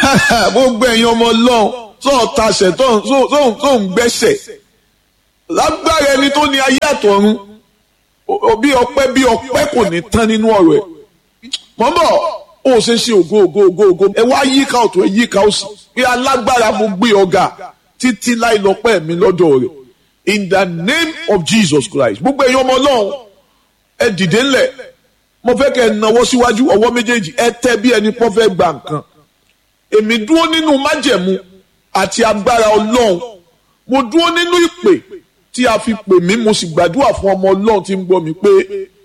gbogbo ẹ̀yin ọmọ ọlọ́run tó ń tasẹ̀ tó ń gbẹ́sẹ̀ lágbára ẹni tó ní ayé àtọ̀run bí ọpẹ́ bí ọpẹ́ kò ní tán nínú ọ̀rọ̀ ẹ̀ mọ́mọ́ ó ṣe ṣe ògo ògo ògo ògo ẹ wá yíká ọ̀tún ẹ yíká òsì pé alágbára mo gbé ọ̀gá títí láì lọ́pẹ́ mi lọ́dọ̀ rẹ̀ in the name of Jesus Christ gbogbo ẹ̀yin ọmọ ọlọ́run ẹ dìde ńlẹ̀ mo fẹ́ kẹ́ ẹ nawọ́ síwájú ọwọ́ méjèèjì ẹ tẹ́ bí ẹni pọ́ fẹ́ gba nǹkan èmi dúró nínú májẹ̀mú àti agbára ọlọ́run mo dúró nínú ìpè tí a fi pè mí mo sì gbàdúrà fún ọmọ ọlọ́run tí ń gbọ́ mi pé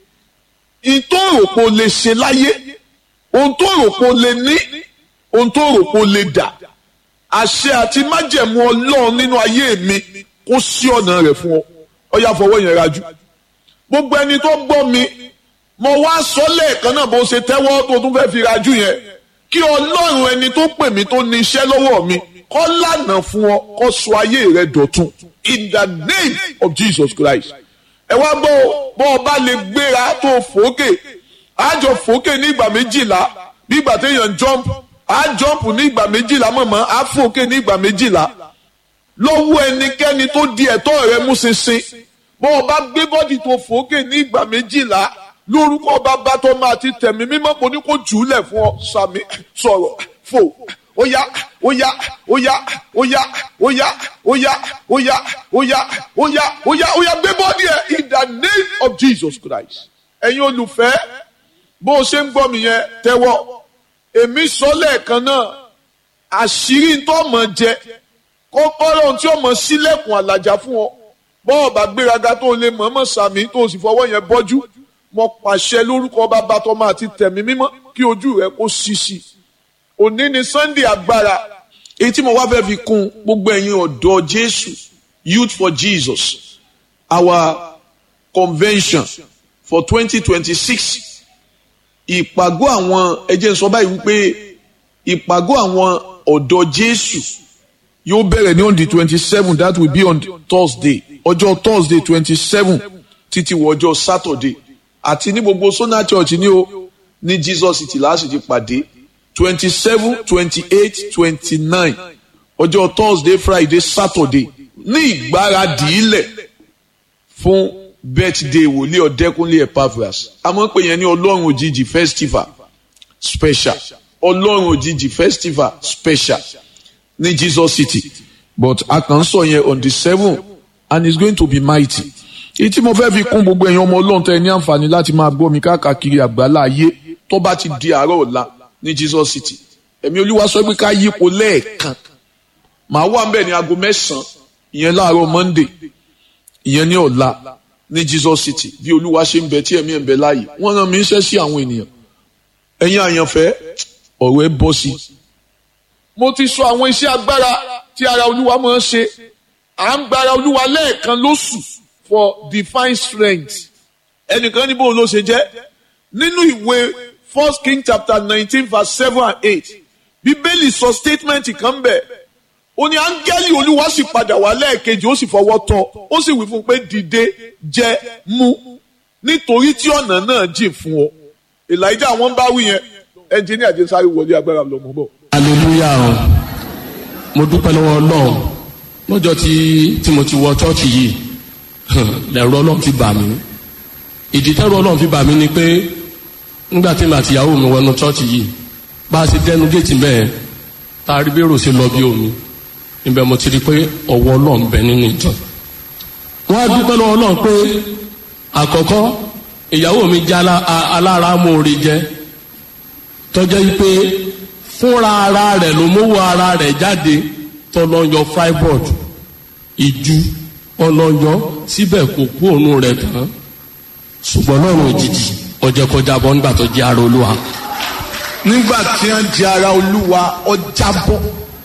ohun tó rò pé o lè ṣe láyé ohun tó rò pé o lè ní ohun tó rò pé o lè dà àṣẹ àti májẹ̀mú ọlọ́run nínú ayé mi kó sí ọ̀nà rẹ̀ fún ọ ọ yá fọwọ́ yẹn rajú gbogbo ẹni tó gbọ́ mi mo wá sọ lẹ́ẹ̀kan náà bó ṣe tẹ́wọ́ tó tún fẹ́ẹ́ fi rajú yẹn kí ọlọ́run ẹni tó pè mí tó ní iṣẹ́ lọ́wọ́ mi kó lànà fún ọ kó sọ ayé rẹ dọ̀tun in the name of Jesus Christ ẹ wá gbọ́ bọ́ ọ bá lè gbéra tó fòókè àjọ fòókè ní ìgbà méjìlá bí ìgbà téèyàn jump á jump ní ìgbà méjìlá mọ̀mọ́ á fòókè ní ìgbà méjìlá lọ́wọ́ ẹnikẹ́ni tó di ẹ̀tọ́ rẹ mú ṣinṣin bọ́ ọ bá gbé bọ́dì tó fòókè ní ìgbà méjìlá lórúkọ bàbá tó máa ti tẹ̀mí mímọ́ kò ní kó jùúlẹ̀ fún ọ sàmì sọ̀rọ̀ fò óyá óyá óyá óyá óyá óyá óyá óyá óyá óyá óyá gbé bọ́dì ẹ̀ in the name of Jesus Christ ẹ̀yin olùfẹ́ bó o ṣe ń gbọ́ mi yẹn tẹ́wọ́ èmi sọ lẹ́ẹ̀kan náà àṣírí tó mọ̀ jẹ kọ́kọ́rọ́ tí ó mọ̀ sílẹ̀kùn àlàjá fún ọ bọ́ọ̀ bá gbéraga tó lè mọ̀ọ́mọ̀ sàmì tó sì fọwọ́ yẹn bọ́jú mo pàṣẹ lórúkọ bàbá tọmọ àti tẹ̀mí mímọ́ kí ojú rẹ kó ṣíṣí òní ni Sunday agbára èyí tí mo wá fẹ́ fi kún gbogbo ẹ̀yin ọ̀dọ́ Jésù Youth for Jesus our convention for twenty twenty six ìpàgọ́ àwọn ẹ jẹ́ n sọ báyìí wípé ìpàgọ́ àwọn ọ̀dọ́ Jésù yóò bẹ̀rẹ̀ ní on the twenty seven that will be on Thursday ọjọ́ Thursday twenty seven títí wọ ọjọ́ Saturday àti ní gbogbo Sona Church ní o ní Jesus City láti ti pàdé twenty seven twenty eight twenty nine ọjọ́ Thursday Friday Saturday ní ìgbáradì ilẹ̀ fún birthday wòlíì ọ̀dẹ́kúnlé Epaphras àmọ́ pé yẹn ní ọlọ́run òjijì festival special ọlọ́run òjijì festival special ní Jesus City but a kàn ń sọ yẹn on the seven and it's going to be mighty èyí tí mo fẹ́ fi kún gbogbo ẹ̀yin ọmọ ọlọ́run tẹ́ ẹ ní àǹfààní láti máa gbọ́ mi káàkiri àgbálá ayé tó bá ti di àárọ̀ ọ̀la ní Jesus City ẹ̀mí olúwa sọ pé ká yípo lẹ́ẹ̀kan màá wà mbẹ̀ ní aago mẹ́sàn-án ìyẹn láàárọ̀ Monday ìyẹn ní ọ̀la ní Jesus City bí olúwa ṣe ń bẹ tí ẹ̀mí ẹ̀ ń bẹ láàyè wọ́n rán mi iṣẹ́ sí àwọn ènìyàn ẹ̀yin àyànfẹ́ ọ̀rọ̀ ẹ bọ́ sí. mo ti sọ àwọn iṣẹ́ agbára tí ara olúwa máa ń ṣe à ń gbára olúwa lẹ́ẹ̀kan lóṣù for divine strength ẹnìkan níbo ló ṣe jẹ́ nínú ìwé first king chapter nineteen verse seven and eight bíbélì sọ statement kan bẹ̀ ó ní áńgẹ́lì olúwa sì padà wá lẹ́ẹ̀kejì ó sì fọwọ́ tọ́ ó sì wí fún un pé dìde jẹ mú nítorí tí ọ̀nà náà jìn fún ọ elijah wọn bá wí yẹn ẹnjìníà jẹ sáré wọlé agbára lọmọ bọ. hallelujah o mo dúpẹ́ lọ́wọ́ ọlọ́run lọ́jọ́ tí tí mo ti wọ chọ́ọ̀chì yìí lẹ́rọ ọlọ́run fi bà mí ìdí tẹ́rọ ọlọ́run fi bà mí ni pé nígbà tí màá tìyàwó mi wọnú chọ́ọ̀chì yìí bá a ṣe dẹnu géètì bẹ́ẹ̀ tá a rí bẹ́rù ṣe lọ bí omi níbẹ̀ mo ti rí pé ọwọ́ ọlọ́run bẹ nínú ìjọ wọ́n á dúpẹ́ lọ́wọ́ ọlọ́run pé àkọ́kọ́ ìyàwó mi jẹ́ alára amóore jẹ́ tọ́jọ́ yìí pé fúnra ara rẹ̀ ló mówó ara rẹ̀ jáde tọ́lọ́yọ freiburg ìjú ọlọ́yọ síbẹ̀ kò kú òun rẹ̀ tán ṣùgbọ́n lọ́rùn òjijì ọjọ́ kọjá bọ́ nígbà tó jẹ́ ara olúwa. nígbà tí wọ́n jẹ́ ara olúwa ọjà bọ́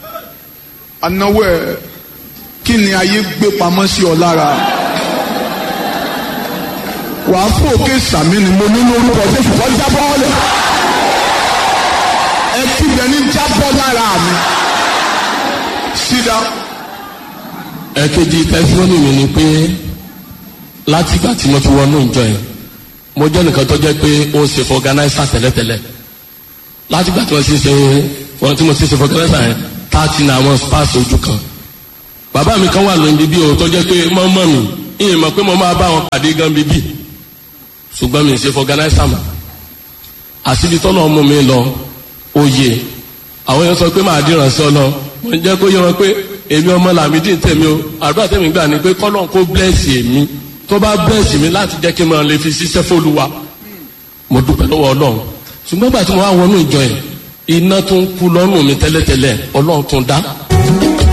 anáwó ẹ̀ kí ni ayé gbé pamọ́ sí ọ lára wàá fòkè sàmì ni mo ní lórúkọ jésù kọ́ jábọ́ lẹ̀ ẹ kígbe ní jábọ́ lára mi sídá. ẹ̀kejì tẹsíwọ́nì mi ni pé látìgbà tí mo ti wọnú ìjọ yẹn mo jẹ́ nìkan tó jẹ́ pé ó ń ṣe fún organizer tẹ́lẹ̀tẹ́lẹ̀ látìgbà tí wọ́n ti ṣe wọn tí mo ti ṣe fọkànlẹ́sà yẹn thirty na àwọn spars ojú kan bàbá mi kan wà lóyún bíbí o tó jẹ́ pé mọ́mọ́ mi ìyẹn mọ̀ pé mo máa bá wọn pàdé gan bíbí ṣùgbọ́n mi ṣe fọkànlẹ́sà mọ́ àṣíbi tọ́lọ́ mú mi lọ oyè àwọn yẹn sọ pé màá dìran sí ọ lọ mo jẹ́ kó yẹ wọn pé èmi ọmọ làmídìí tèmi o àdúrà tèmi gbà ní pé kọ́lọ́n kó blẹ́ẹ̀sì èmi tó bá blẹ́ẹ̀sì mi láti jẹ́ kí n máa lè fi ṣiṣẹ́ fÓlúwa mo dúpẹ́ lọ́wọ́ ọlọ́run ṣùgbọ́n gbà tí mo wá wọnú ìjọ yẹn iná tó ń kú lọ́rùn mi tẹ́lẹ̀tẹ́lẹ̀ ọlọ́run tó ń dá